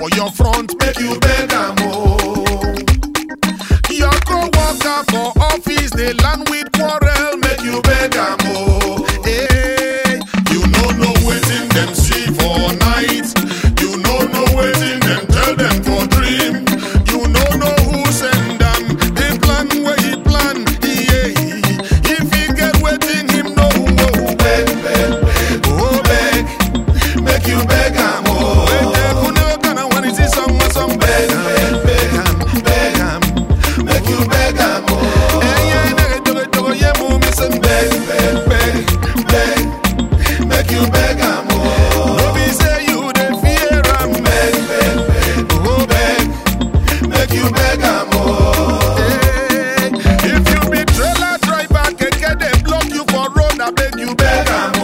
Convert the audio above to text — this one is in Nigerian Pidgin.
for your front, make you beg am oh. Your co-worker for office, they land with quarrel, make you beg am oh. Hey, you no know wetin dem see for night. You no know wetin dem tell dem for dream. You no know who send am. The plan where he plan, yeah. If he get wetin him know, oh, beg, beg, beg, oh beg, make you beg am oh. Wait, eh, who never gonna want to see someone some beg, beg, beg am, beg am, make you beg am oh. Eh, yeah, nigga, togo, togo, yeah, move me some beg, beg, beg, beg, make you beg am oh. No be say you dey fear am, beg, beg, beg, oh beg, make you beg am oh. Eh, If you be trailer driver, keke dey block you for road, I beg you beg am